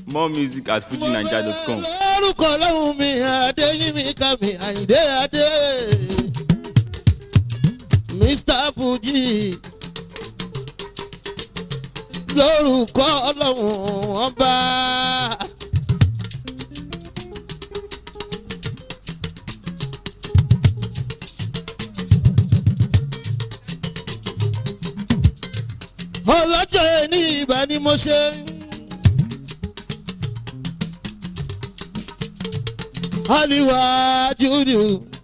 more music at fujinaija.com. lórúkọ lọ́hùn mi adéyínmi kàmí àyíndé adé mr fuji lórúkọ ọlọ́hùn ọba. ọlọ́jọ́ ẹni ìbá ni mo ṣe. Aliwa Judu.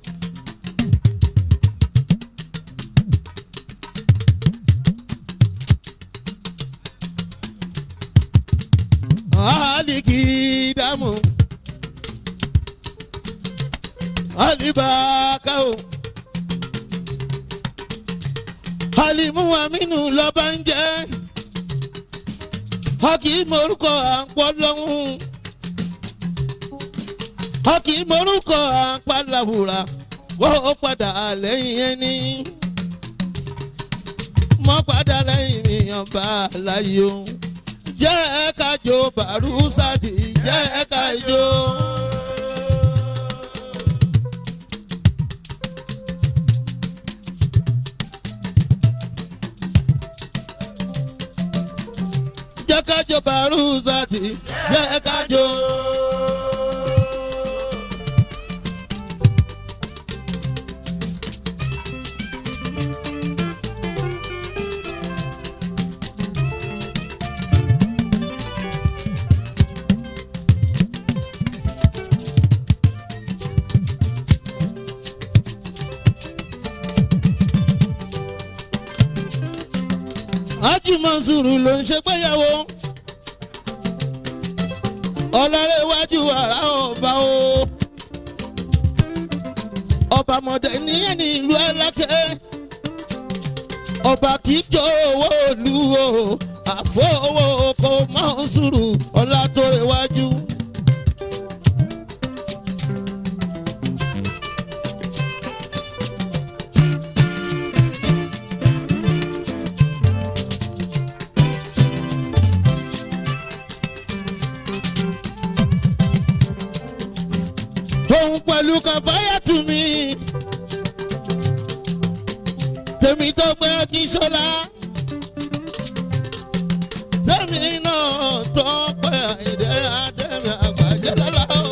Aliki damu. Alibakao. Alimu Aminu lọ́ba ń jẹ́. Hakim orúkọ à ń pọ́ lọ́hùn a kì í morúkọ àpàlàwùrà wọ́n padà lẹ́yìn ẹni. mọ́ padà lẹ́yìn mi ọba láyé o. jẹ́ ká jó bàrúsàtì jẹ́ ká jó. jẹ́ ká jó bàrúsàtì jẹ́ ká jó. Hájì Mansuru ló ń ṣe gbéyàwó. Ọlọ́rẹ́wájú ara ọba o. Ọba mọ̀dẹ níyẹn ní ìlú Alákẹ́. Ọba kì í jọ owó òlu o. Àfọwọ́ oko Mansuru Ọlátórewájú. òun pẹ̀lú kàfáyà tù mí. tèmi tó pé kí n ṣọlá. tèmi náà tó pé àyìndé àdèmí àgbàjẹ́ lọ́la o.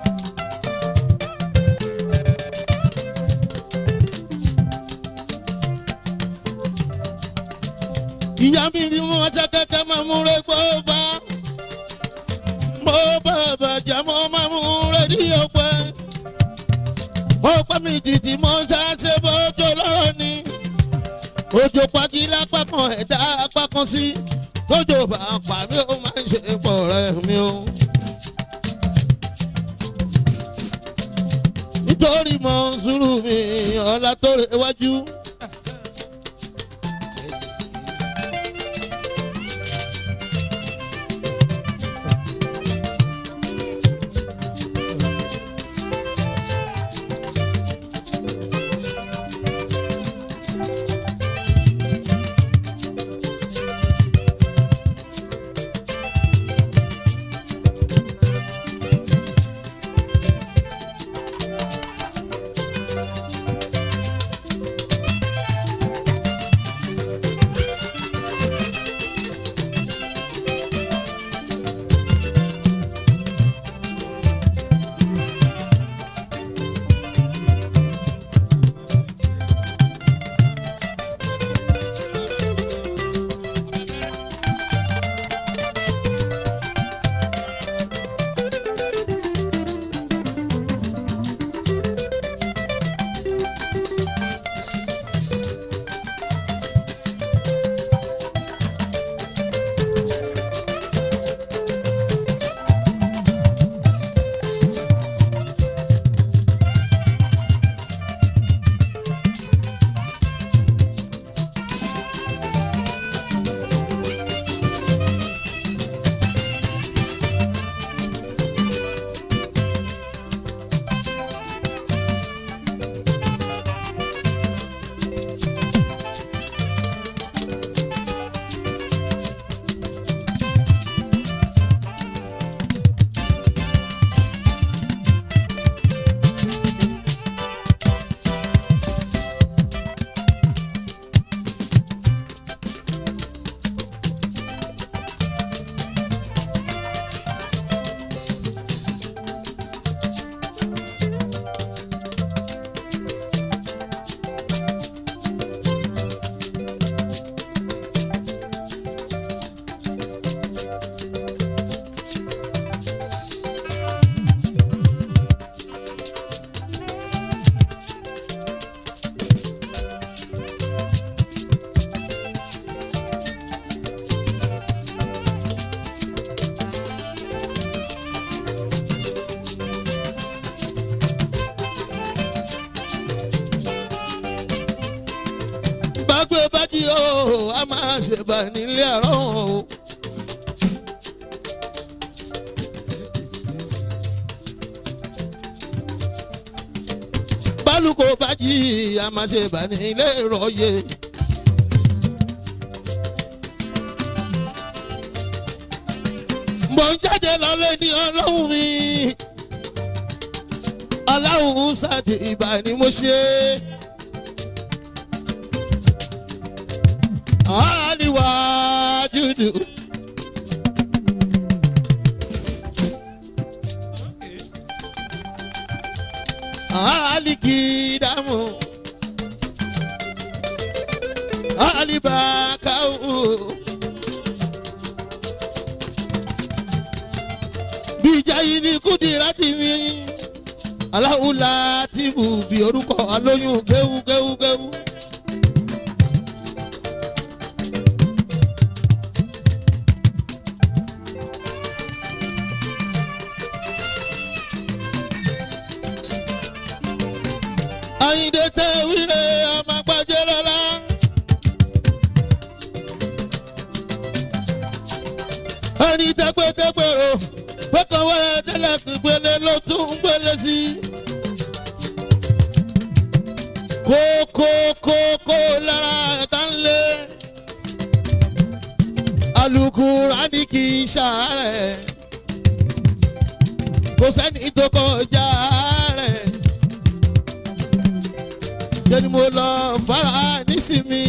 ìyá mi ni mo ṣe kẹ́kẹ́ máa mú rẹ gbọ́ bá mo bàbà jẹ́ mo máa mú rédíò pẹ́. ó pẹ́ mi títí mo ṣàṣe bójú lọ́rọ̀ ni. òjò pagi lápá kan ẹ̀dá apá kan sí. tójò bá pa mí ó máa ń ṣe pọ̀ rẹ̀ mi o. nítorí mo ń sùúrù mi ọ̀la tó rẹ̀ wájú. a máa ṣe bà nílé àárọ̀ o. bálùkò bá jí a máa ṣe bà nílé ìrọ̀yè. mo ń jáde lọ́lé ní ọlọ́run mi ọlọ́run sáti ìbà ni mo ṣe. àríwá dúdú. Aliki damu Alibakau Bijayi ni Kudira ti mi Aláwùlá ti bù bí orúkọ alóyún kéwú kéwú kéwú. Àyìndé tẹ wíre ọmọ gbàjẹ́ lọ́la. ẹni tẹgbẹ́tẹgbẹ́ o pẹ́kọ̀wé délẹ̀ gbélé ló tún ń gbélé sí. kókókókó lára ẹ̀ka ń lé. alukura ní kì í ṣàárẹ̀. kò sẹ́ni tó kọjá rẹ̀ ṣe ni mo lọ fara nísìmí.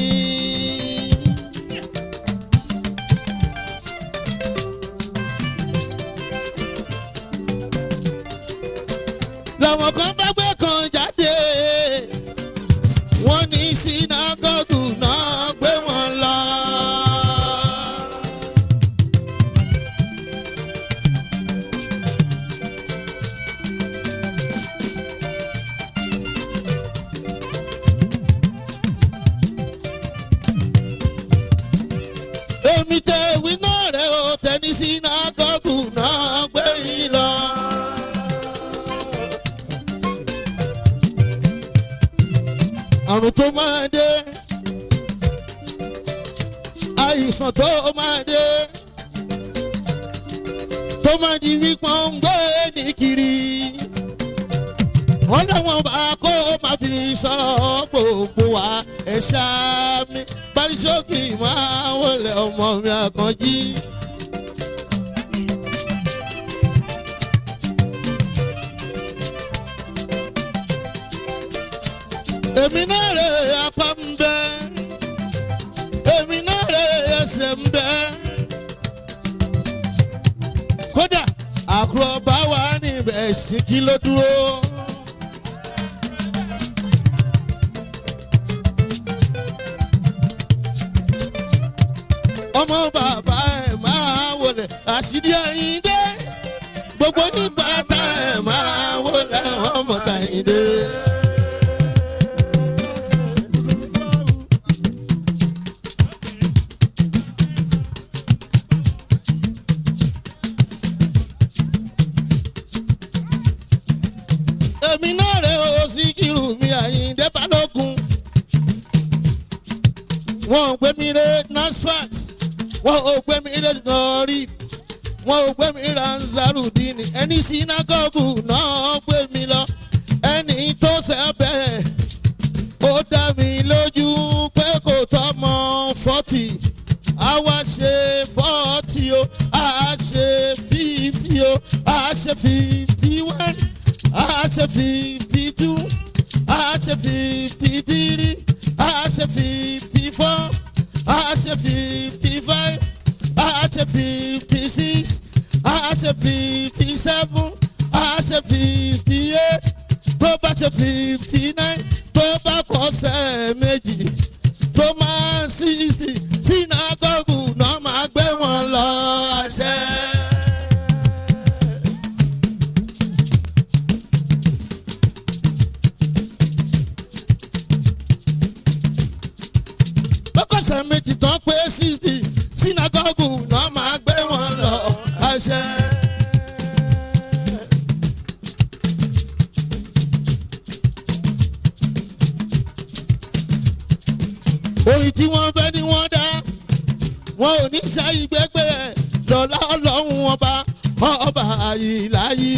làwọn kan bá gbé kan jáde wọ́n ní sinagogu náà gbé wọn lọ. èmi tẹ ìwé náà rẹ o tẹni sinagogu náà gbé yín lọ. àrùn tó máa dé àìsàn tó máa dé tó máa di wípọ́n ń gbé ní kiri wọ́n láwọn bá kó máa fi sọ gbogbo wa ẹ̀ ṣáá mi parisókì máa wọlé ọmọ mi àkànjí. èmi náà rè apá ń bẹ èmi náà rè ẹsẹ̀ ń bẹ kódà àkùrọ̀ bá wà níbẹ̀ sí kí ló dúró. ọmọ bàbá ẹ̀ máa wọlé àṣírí ẹ̀yìn dé gbogbo nígbà tá ẹ̀ máa wọlé ọmọ tàyìn dé. èmi náà rè ó sí kírù mi àyíǹde balógun wọn ò gbé mi ré nasfat wọn ò gbé mi ré nọrí wọn ò gbé mi ranzarudini ẹni sinagogu náà gbé mi lọ ẹni tó sẹ́bẹ̀ ó dá mi lójú pé kò tọ́mọ fọ́tì àwa ṣe fọ́tì o a ṣe fífítì o a ṣe fífítì wẹ́n a ṣe fífítì tú a ṣe fífítì tírí a ṣe fífítì fọ́ a ṣe fífítì fáìf a ṣe fífítì six a ṣe fífítì seven a ṣe fífítì eight tó bá ṣe fífítì nine tó bá kọsẹ̀ méjì tó máa ń sixty sinagogu náà máa gbé wọn lọ àṣẹ. bọ́kọ̀sẹ̀ méjì tán pé sixty sinagogu náà máa gbé wọn lọ àṣẹ. orin tí wọ́n fẹ́ ni wọ́n dá wọn ò ní ṣáyí gbẹgbẹ lọ́lá ọlọ́run ọba ọba àyíláyí.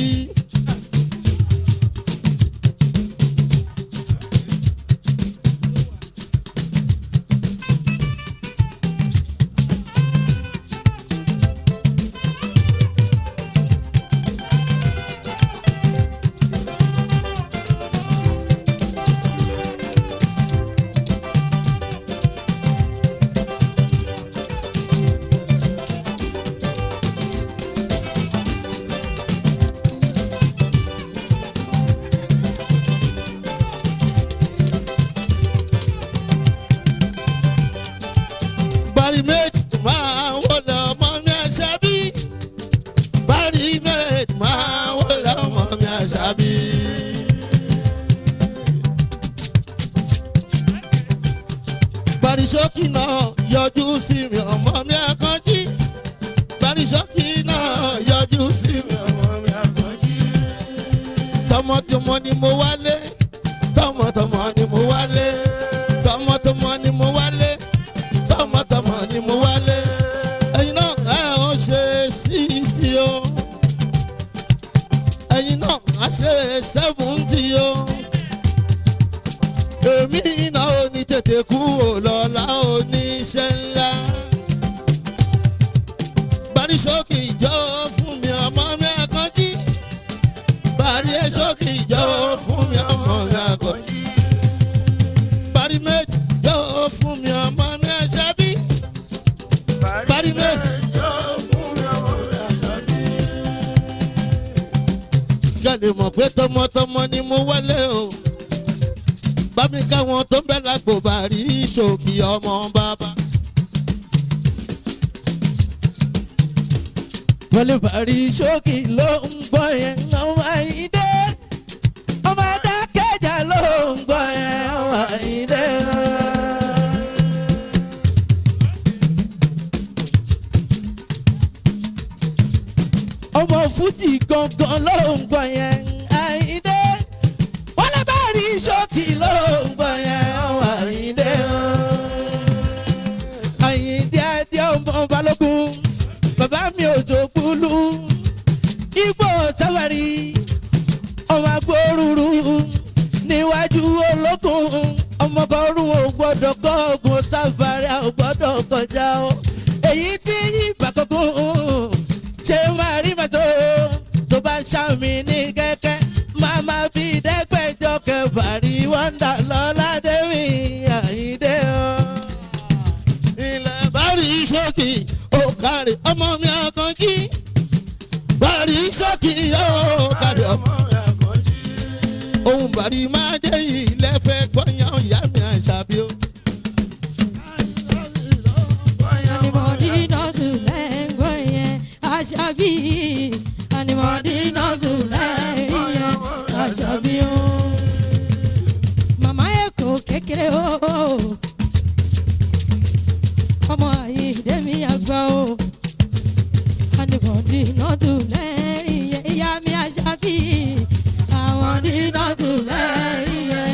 bari méjì máa wọlé ọmọ mi àṣàbí bari méjì máa wọlé ọmọ mi àṣàbí. bari ṣókì náà yọjú sí mi ọmọ mi àkànjí bari ṣókì náà yọjú sí mi ọmọ mi àkànjí. tọmọtọmọ ni mo wálé tọmọtọmọ ni mo wálé tọmọtọmọ ni mo wálé tọmọtọmọ ni mo wálé ẹyin náà ẹ ò ṣe sísí o ẹyin náà á ṣe sẹ́fúntì o èmi náà ò ní tètè kú ò lọ́la oníṣẹ́ ńlá bari ṣókì jọ fún mi ọmọ mi àkànjí bari ṣókì jọ fún mi ọmọ mi àkànjí bari méjì jọ fún mi ọmọ mi àṣàbí bari méjì jọ fún mi ọmọ mi àṣàbí. jáde mọ̀ pé tọmọtọmọ ni mo wálé o bámi káwọn tó ń bẹ lágbo bàrí ṣòkì ọmọ bàbá. wọlé bàrí ṣókì ló ń gbọ́ yẹn ọmọ ìdè ọmọ adákẹ́jà ló ń gbọ́ yẹn ọmọ ìdè. ọmọ fújì gangan ló ń gbọ́ yẹn àìdè wọlé bàrí ṣókì ló ń gbọ́ yẹn ọmọ ìdè. àyìndé adé ọmọ balógun bàbá mi ò jò gbúlú igbó sáwárì ọmọ agbóruru níwájú ológun ọmọkọrùn ò gbọdọ̀ kọ́ọ̀gùn sáfárì ò gbọdọ̀ kọjá o èyí tí ìgbà kankan ṣe máa rí màtó tó bá ń ṣàmì ní kẹ́kẹ́ máa máa fi dẹ́gbẹ́jọ kẹfàrí wọ́ndà lọ́ládẹ́rì àyíndé o. ilẹ̀ bari ṣókì ó kárí ọmọ mi àkànjí bari ṣókì ó kárí ọmọ mi àkànjí. ohun bari máa dé ilẹ̀ fẹ́ gbọ́yàn ìyá mi àṣàbí o. Anybody not to let go yẹn Aṣàbí. Anybody not to let go yẹn Aṣàbí o. Màmá Èkó kékeré o. Ọmọ Àyíndé mi àgbà o. Anybody not to let yẹn ìyá mi Aṣàbí. Àwọn dí not to let yẹn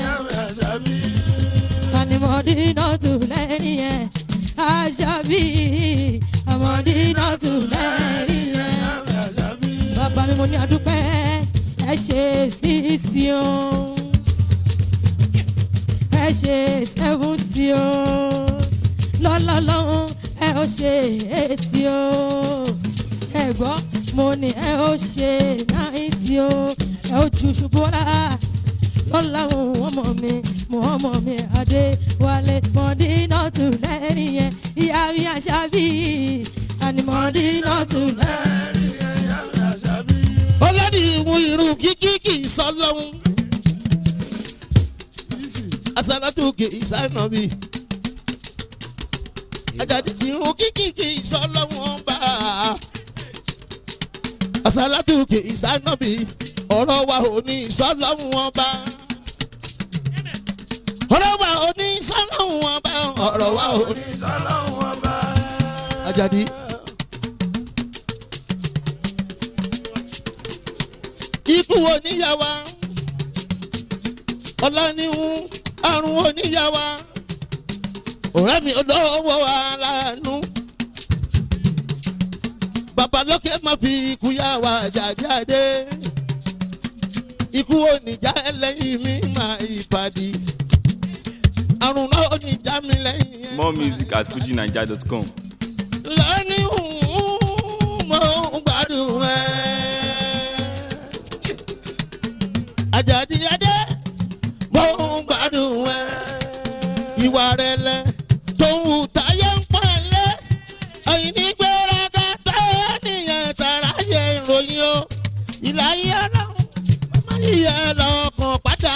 ànìmọ̀dí náà tù lẹ́rìn yẹn àṣàbí àmọ̀dí náà tù lẹ́rìn yẹn. bàbá mi mo ní àdúpẹ́ ẹ ṣe sixty o ẹ ṣe seventy o lọ́lọ́lọ́hún ẹ ó ṣe eighty o ẹ gbọ́ mo ní ẹ ó ṣe ninety o ẹ ó ju ṣubú ọ̀la lọ́la òun ọmọ mi mo ọmọ mi adé wálé mọ̀dínà tù lẹ́rìn yẹn ìyá mi àṣàbí àní mọ̀dínà tù lẹ́rìn yẹn. ọlọ́dì ìwú irun kíkí kì í sọ lọ́hún. asalatu kì í sáyẹn bí. ajadi irun kíkí kì í sọ lọ́hún bá. asalatu kì í sáyẹn bí. ọ̀rọ̀ wa ò ní sọ lọ́hún bá. ọ̀rọ̀ wa ò ní sọ lọ́hún bá. ọ̀rọ̀ wa ò ní sọ lọ́hún bá. ajadi. ikú oníyàwá ọlọ́nihun àrùn oníyàwá ọ̀rẹ́ mi olówó aláàánú ọba lókè má fi ikú yá wa jáde ikú oníjà ẹlẹ́yìn mi máa ìpàdé àrùn náà oníjà mi lẹ́yìn ẹ̀. More music at fujinaija.com. lọ́ní mo ń gbádùn ẹ̀. àjàdí adé mo ń gbádùn ẹ̀. ìwà rẹ̀ lẹ tó ń wù táyé ń pọ̀ lé. ẹ̀yìn ní gbéraga táyé nìyẹn tààrà yẹ ìròyìn o. ìlàyé ọ̀nà má yíyẹ lọ́kàn padà.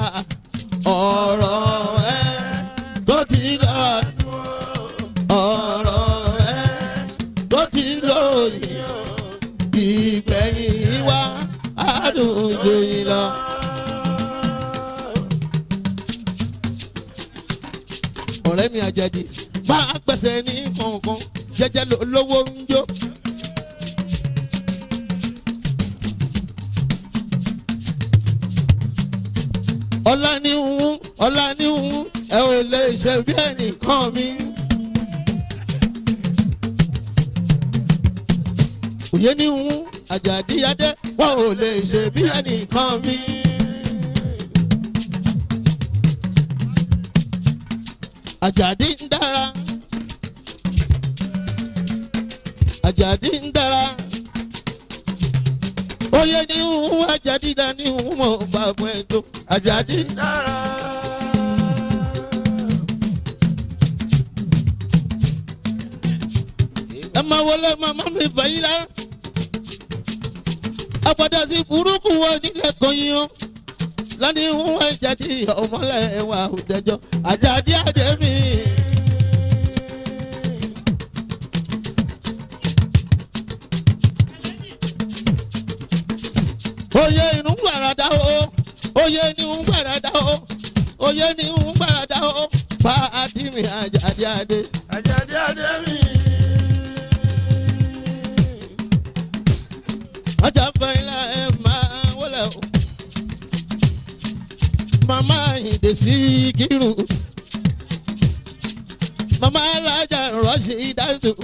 ọ̀rọ̀ ẹ̀ tó ti lọ́ọ́ ọ̀rọ̀ ẹ tó ti lóyìn ìgbẹ̀yìn wa àdùnjò yìí lọ. ọ̀rẹ́ mi àjàdì bá a pẹ̀sẹ̀ ní kọ̀ọ̀kan jẹ́jẹ́ ló lówó ń jó. ọ̀la ní ń ọ̀la ní ń ẹ ò lè ṣe bí ẹnìkan mi. òye ní ń àjàdí adé wọn ò lè ṣe bí ẹnìkan mi. àjàdí ń dára àjàdí ń dára òye ní ń àjàdí dá ní ń mọ̀ bá fún ẹ tó àjàdí ń dára. ẹ máa wọlé màmá mi fẹ̀yìn lá. àpàdé sí burúkú wọ nílẹ̀ kan yín o. lọ́ní ń wá ìjàdí ọmọlẹ̀ wà òjẹjọ́ àjàdí àdé mi. oyè inú gbàràdà o oyè ní ń gbàràdà o oyè ní ń gbàràdà o pa àdìmí àjàdí àdé. Àjàdí adé mi. ọjà fẹ́lá ẹ máa wọlé o. màmá ìdè sí kírù. màmá alájà rọ́ọ̀ṣì dáńtò.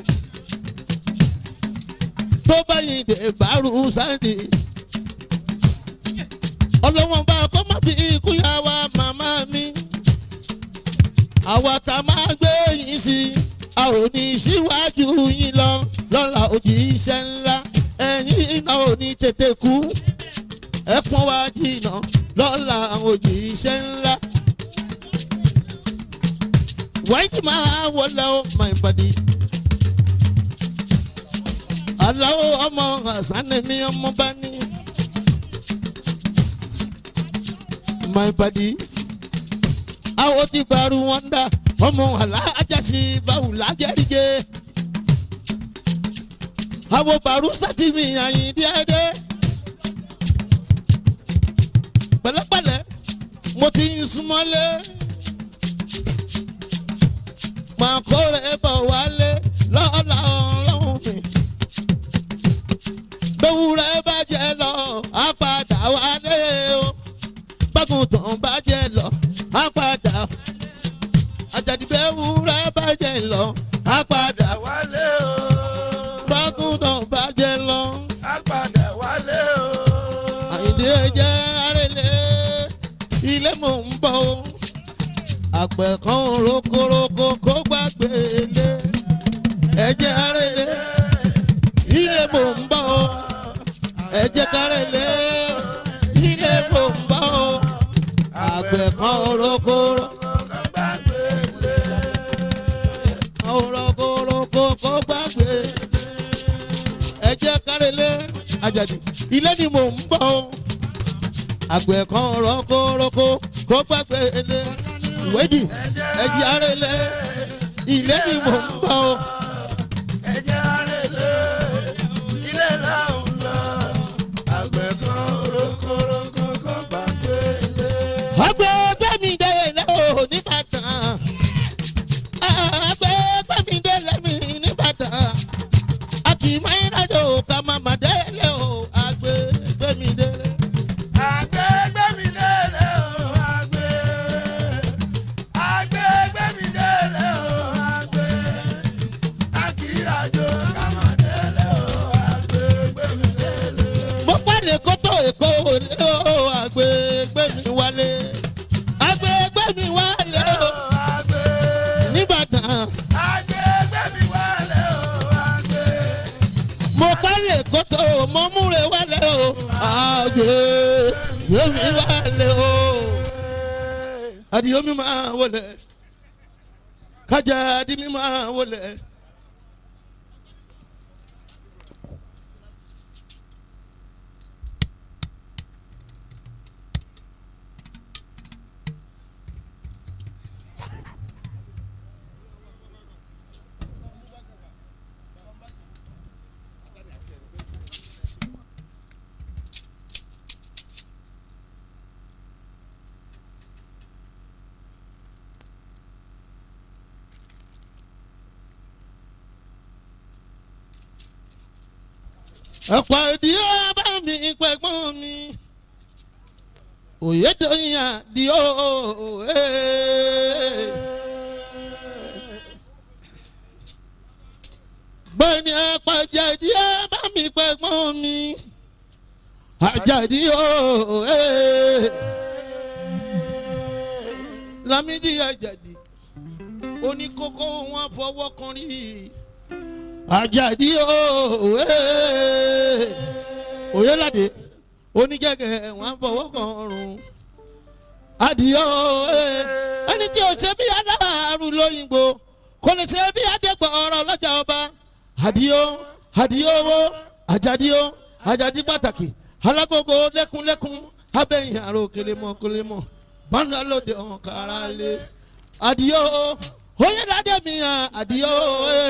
tó bá ìdè bárù sáǹtì. ọlọ́wọ́n bá kọ́ má fi ikú yá wa màmá mi. àwa tá a máa gbé yín sí i a ò ní síwájú yín lọ lọ́la òjì iṣẹ́ ńlá ẹ̀yin iná ò ní tètè kú ẹ̀pọ̀n wa jìnnà lọ́la òjì iṣẹ́ ńlá. wáyé máa wọlé o my body. aláwọ̀ ọmọ àsánẹ́mí ọmọ bá ní. my body. àwọn ti gbàrú wọn dá ọmọ alájàsí báwù lájẹríjẹ àwọn bàrú sátìmí àyìn díẹdẹ pẹ̀lẹ́pẹ̀lẹ́ mo ti ń súnmọ́lé máa kórè bọ̀ wálé lọ́la ọlọ́run mi gbẹ̀wúrẹ́ bàjẹ́ lọ á padà wálé o gbàgùntàn bàjẹ́ lọ á padà àjàdìbẹ̀wúrẹ́ bàjẹ́ lọ á padà Wálé o. gbàgùntàn bàjẹ́ lọ. Á padà wálé o. àyìndé jẹ́ arẹ́lẹ̀ ilé mò ń bọ̀ o àpẹ̀ kan rokoroko kó gbàgbé lé ẹ̀jẹ̀ arẹ́lẹ̀ ilé mò ń bọ̀ o ẹ̀jẹ̀ karẹ́lẹ̀ ilé mò ń bọ̀ o àpẹ̀ kan rokoro rokoroko kó gbàgbé ẹ̀jẹ̀ karẹ́lẹ̀ àjàdì ilé ni mò ń bọ̀ o àgbẹ̀ kan rọ́kọ́rọ́kọ́ kó gbàgbé ilé ìwéjì ẹ̀jẹ̀ arẹ́lẹ̀ ilé ni mò ń bọ̀ o. Ẹ̀jẹ̀ arẹ́lẹ̀ ilé là ń lọ. Àgbẹ̀ kan rokoroko kó gbàgbé ilé. àgbẹ̀ gbẹ̀mí délé o nìbàdàn àgbẹ̀ gbẹ̀mí délé mi nìbàdàn àti máyínàjò ká máma délé o àgbẹ̀ gbẹ̀mí délé. Àgbẹ̀ gbẹ̀mí délé o. Àgbẹ̀. Àgbẹ̀ gbẹ̀mí délé o. Àgbẹ̀. lè kótó èkó òlé o àgbègbè mi wálé àgbègbè mi wálé o nìbàdàn mo kárí èkótó mo múre wálé o àgbègbè mi wálé o àdìyó mi máa wọlé kájà àdì mi máa wọlé. ọ̀pọ̀ ìdí ọba mi pẹ̀gbọ́n mi òye dòyìn àdí o. gbẹ̀ni àpàjà ìdí ọba mi pẹ̀gbọ́n mi àjàdí o. Lámídì àjàdí oníkókó wọn fọwọ́ kan rí i àjàdí òwe òyelade onígẹ̀gẹ̀ wọn fọwọ́ kan ọrùn adìyọ òwe ẹni tí o ṣe bí adáàrú lóyìnbó kò lè ṣe bí adégbò ọ̀rọ̀ lọ́jà ọba adìyọ adìyọ owó àjàdíyọ àjàdí pàtàkì alágbogbo lẹ́kúnlẹ́kún abẹ́yìn àrò kélémọ̀ kélémọ̀ bọ́ńdà lóde ọ̀hún kára lé adìyọ oyelade mi hàn adìyọ òwe.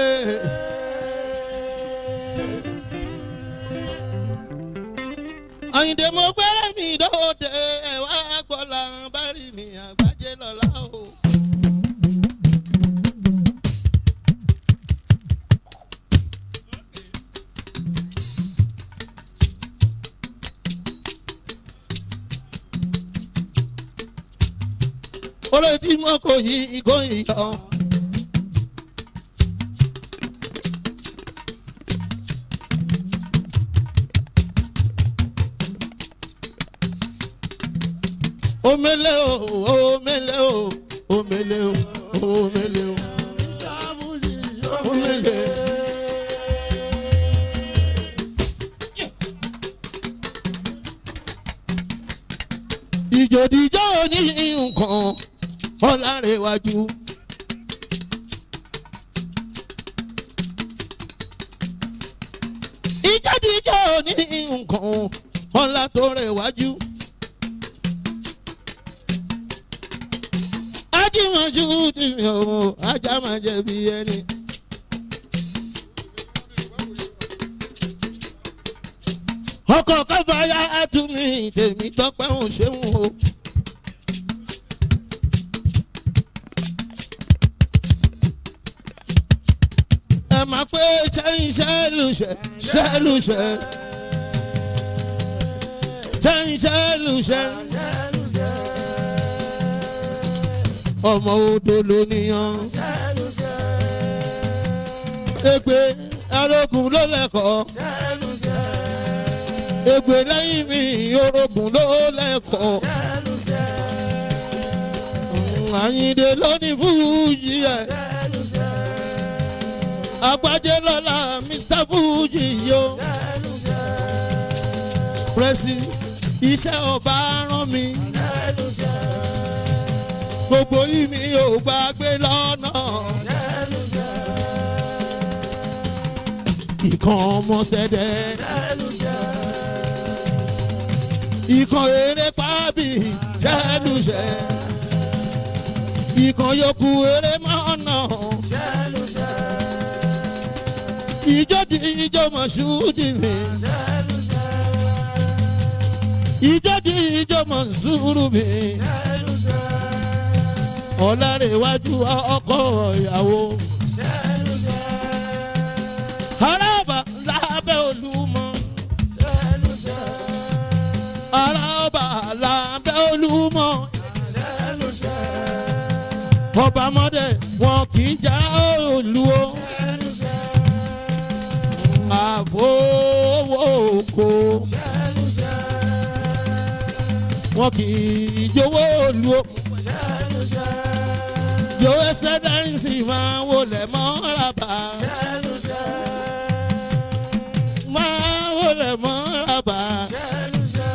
àyìndé mo gbẹ́rẹ́ mi lóde ẹ̀wá gbọ́lá bá rí mi àgbájé lọ́la o. olè tí mo kò yí igó ìyọ. omele o omele o omele o omele o omele. ìjòdìjọ́ ní nǹkan ọ̀làrẹ̀wájú. ìjòdìjọ́ ní nǹkan ọ̀là tó rẹ̀wájú. ajímọ̀jú ti mi ò ajá máa jẹ̀bi ẹni. ọkọ̀ káfáyà àtúmí tèmi tọ́pẹ́ òun ṣeun o. ẹ máa pé sẹ́yìn sẹ́lùṣẹ́ sẹ́lùṣẹ́ sẹ́yìn sẹ́lùṣẹ́ ọmọ odò lóníyàn. ègbè arógun ló lẹ́kọ̀ọ́. ègbè lẹ́yìn mi orogun ló lẹ́kọ̀ọ́. àyìndé lónìí fújì ẹ̀. àgbájé lọ́la mr fújì yo. pírẹ́sì iṣẹ́ ọba rán mi gbogbo yìí mi ò gbàgbé lọ́nà. ìkan ọmọ sẹ́dẹ̀. ìkan eré pábì jẹ́lùṣẹ́. ìkan yòókù eré mọ́nà. ìjọ di ìjọ mọ̀ṣúdì mi. ìjọ di ìjọ mọ̀ṣúrù mi ọ̀làrẹ̀wájú ọkọ̀ ìyàwó. arábà lábẹ́ olúmọ. arábà lábẹ́ olúmọ. ọba mọ́dẹ wọn kì í já òlu o. àfọwọ́ kò. wọn kì í jowó lu o Ṣẹ́nu ṣẹ́. yóò ẹsẹ̀ dáńsì máa wọlé mọ́ràbà Ṣẹ́nu ṣẹ́. máa wọlé mọ́ràbà Ṣẹ́nu ṣẹ́.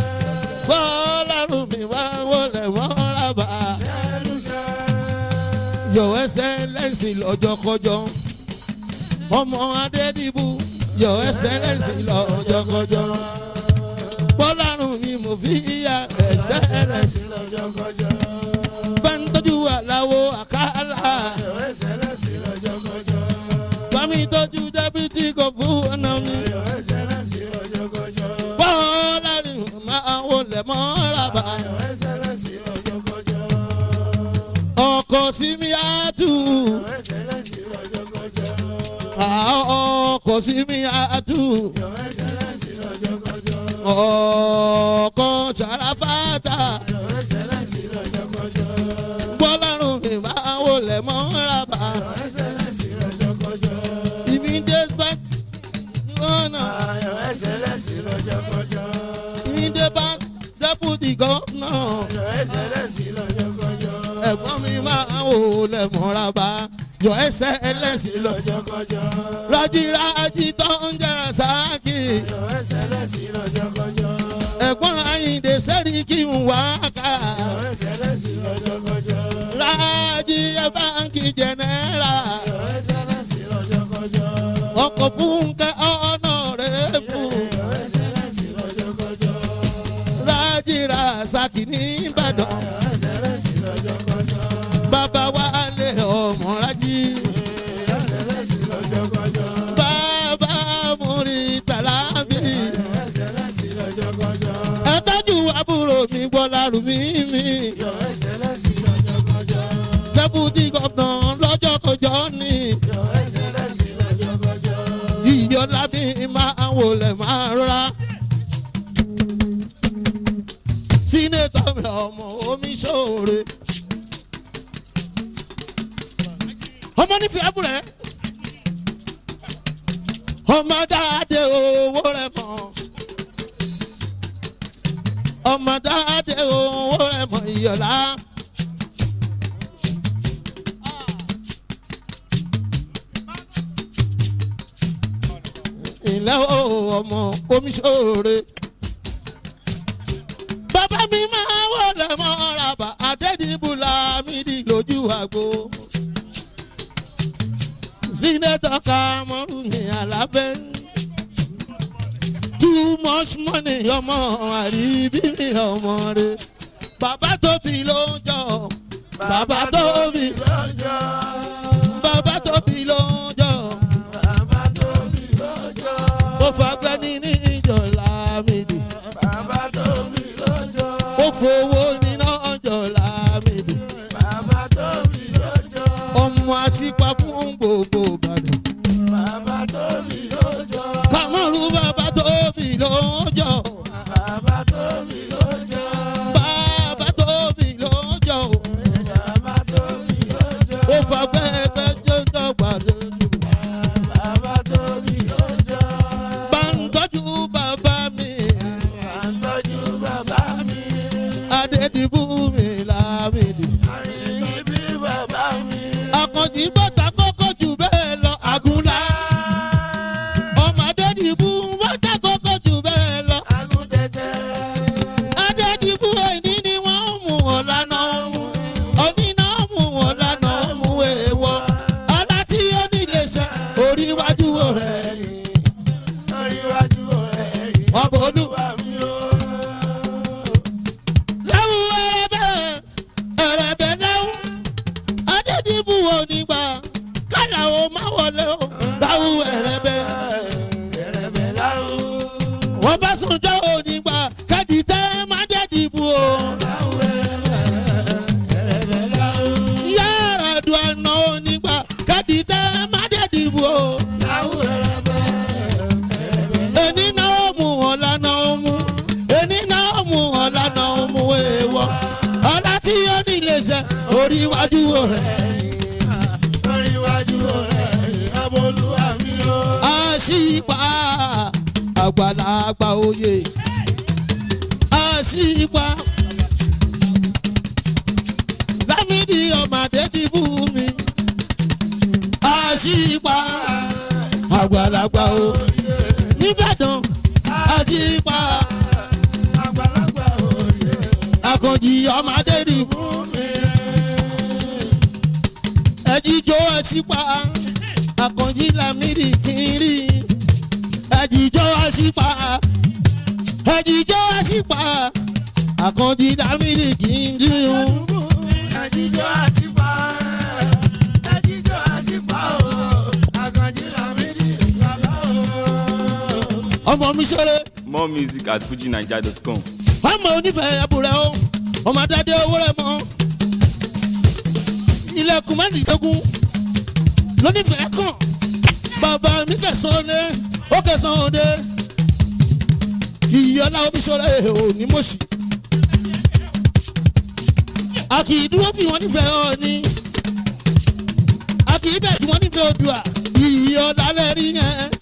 bọ́ọ̀lù mi máa wọlé mọ́ràbà Ṣẹ́nu ṣẹ́. yóò ẹsẹ̀ lẹ́sìn lọ́jọ́kọjọ́ ọmọ adédìbò yóò ẹsẹ̀ lẹ́sìn lọ́jọ́kọjọ́ bọ́ọ̀lù mi mo fi ya ẹsẹ̀ lẹ́sìn Lọ́jọ́kọjọ́. bá ń tọ́jú àláwo àkàlà Yóò ẹsẹ̀ lẹ́sìn lọ́jọ́kọjọ́. bá mi tọ́jú dẹ́bìtì kọ̀ọ̀kú ọ̀nà mi. Yóò ẹsẹ̀ lẹ́sìn lọ́jọ́kọjọ́. bọ́ọ̀lù máa wọlé mọ́ràbà Yóò ẹsẹ̀ lẹ́sìn lọ́jọ́kọjọ́. ọkọ̀ sí mi á tù Yóò ẹsẹ̀ lẹ́sìn lọ́jọ́kọjọ́. ọkọ̀ sí mi á tù Yóò ẹsẹ̀ lẹ́sìn lọ́jọ́kọjọ́. ọkọ̀ sàràfàtà Yóò ẹsẹ̀ lẹ́sìn lọ́jọ́kọjọ́. bọ́ọ̀lù mi máa wọlé mọ́ràbà Yóò ẹsẹ̀ lẹ́sìn lọ́jọ́kọjọ́. ìmí dé bá ọ̀nà Ayọ̀ ẹsẹ̀ lẹ́sìn lọ́jọ́kọjọ́. ìmí dé bá dẹ́pùtì gọ́nà Ayọ̀ ẹsẹ̀ lẹ́sìn lọ́jọ́kọjọ́. ẹ̀gbọ́n mi máa wọlé mọ́ràbà yọ ẹsẹ̀ ẹlẹ́sìn lọ. lọ́jọ́kọjọ́. rájírájí tó ń jẹrà sáàkì Ayọ̀ ẹsẹ̀ lẹ́sìn lọ́jọ́kọjọ́. ẹ̀gbọ́n àyìndé sẹ́rí kí n wá ká. Ayọ̀ ẹsẹ̀ lẹ́sìn lọ́jọ́kọjọ́. rájí báńkì jẹnẹra Ayọ̀ ẹsẹ̀ lẹ́sìn lọ́jọ́kọjọ́. ọkọ̀ fúnkẹ́ ọ̀nà rẹ̀ fún Ayọ̀ ẹsẹ̀ lẹ́sìn lọ́jọ́kọjọ́. rájí rasaki nìbàdàn Ayọ̀ ẹsẹ̀ lẹ́sìn lọ́jọ́kọjọ́. bàbá wa lé ọmọ rájí Ayọ̀ ẹsẹ̀ lẹ́sìn lọ́jọ́kọjọ́. bàbá múri tàlábì Ayọ̀ ẹsẹ̀ lẹ́sìn lọ́jọ́kọjọ́. ẹ tọ́jú àbúrò mi gbọ́dọ̀ rù mí mi Ayọ̀ ẹsẹ̀ lẹ́sìn lọ́jọ́kọjọ́. dẹ́pútì gọ́fìnà lọ́jọ́ kọjọ́ ni Ayọ̀ ẹsẹ̀ lẹ́sìn lọ́jọ́kọjọ́. ìyọ̀lá mi máa wọlé máa rọra. sínétọ̀ mi ọmọ omi ṣòro. ọmọ nífẹ̀ẹ́ abúrẹ́. ọmọ dáadé owó rẹ̀ mọ́. ọmọ dáadé owó rẹ̀ mọ́ ìyọ̀lá. ilẹ̀ o ọmọ omi ṣòro. bàbá mi máa wọlé mọ́ra bá adédìbùlà mi di lójú àgbo. sínétọ̀ Kàmọ́rù ní alábẹ́. too much money ọmọ àríbí mi ọmọ rẹ̀. bàbá tó fi ló ń jọ bàbá tó fi lọ́jọ́. bàbá tó fi ló ń jọ Bàbá tóbi lọ́jọ́. ó fagbẹ́ ní ní ìjọ lámìdì Bàbá tóbi lọ́jọ́. ó fowó níná ọjọ́ lámìdì Bàbá tóbi lọ́jọ́. ọmọ àṣìpá fún gbogbo ìbàdàn Bàbá tóbi lọ́jọ́. Kàmọ́rù bàbá tóbi lọ́jọ́ Bàbá tóbi lọ́jọ́. bàbá tóbi lọ́jọ́ Bàbá tóbi lọ́jọ́. ó fagbẹ́ ẹgbẹ́ jọjọ́ gbàdúrà Bàbá tóbi lọ́jọ́. bá ń tọ́jú bàbá mi À ń tọ́jú bàbá mi. adédìbò mi lámìdì Àríyìn bí bàbá mi. àkànjì bàtà kọ́kọ́ jù bẹ́ẹ̀ lọ àgùnlá ọmọ adédìbò bàtà kọ́kọ́ jù bẹ́ẹ̀ lọ. Agúntẹ̀tẹ̀. adédìbò ẹni ni wọ́n mú wọn lánà oníná mú wọn lánà mú èèwọ̀ ọlá tí ó nílé ṣe orí iwájú rẹ̀ Oríwájú ọ̀rẹ́ yìí. ọbọ̀ olúwa Wà mí o. lẹ́wù ẹrẹ̀bẹ̀ ẹrẹ̀bẹ̀ lẹ́wù adédìbò onígbà kálá o má wọlé o lẹ́wù ẹrẹ̀bẹ̀ Ẹ̀rẹ̀bẹ̀ láwù. wọ́n bá sùn jọ́ onígbà kẹ́dì tẹ́ má dẹ́dìbò o. Láwù ẹ̀rẹ̀bẹ̀. Ẹ̀rẹ̀bẹ̀ láwù. yàrá dùn àná onígbà kẹ́dì tẹ́ má dẹ́dìbò o. Láwù ẹ̀rẹ̀bẹ̀. ẹni náà mú wọn lánà mú ẹni náà mú wọn lánà mú èèwọ̀ ọlá tí ó nílé ṣe orí iwájú rẹ̀ Oríwájú ọ̀rẹ́ yìí. Ọmọlúwa mi o. àṣìpá àgbàlagbà oyè àṣìpa lámìdí ọmọdé ti bú mi àṣìpa àgbàlagbà o nìbàdàn àṣìpa àgbàlagbà òye àkànjì ọmọdé ti bú mi ẹjíjó àṣìpa àkànjì lámìdí kiri ẹjíjó àṣìpa ẹjíjó àṣìpa àkànjì lámìdí kiri. dùbù ẹjíjọ́ àṣìpá ẹjíjọ́ àṣìpá o àkànjí làmídì bàbá o. ọmọ mi ṣeré More music at fujinaija.com. ọmọ onífẹ̀ẹ́ ẹ̀bùrẹ́ o ọmọ adáde owó rẹ̀ mọ́ ilẹ̀kùn mẹ́rìndínlógún lónífẹ̀ẹ́ kàn bàbá mi kẹsàn-án lé ó kẹsàn-án dé ìyọ́lá omiṣọ́rẹ́ ò ní mọ̀ṣì a kì í dúró fi wọn nífẹ̀ẹ́ ọ ni a kì í bẹ̀ tí wọ́n nífẹ̀ẹ́ odua ìyọ́lá lẹ́rí yẹn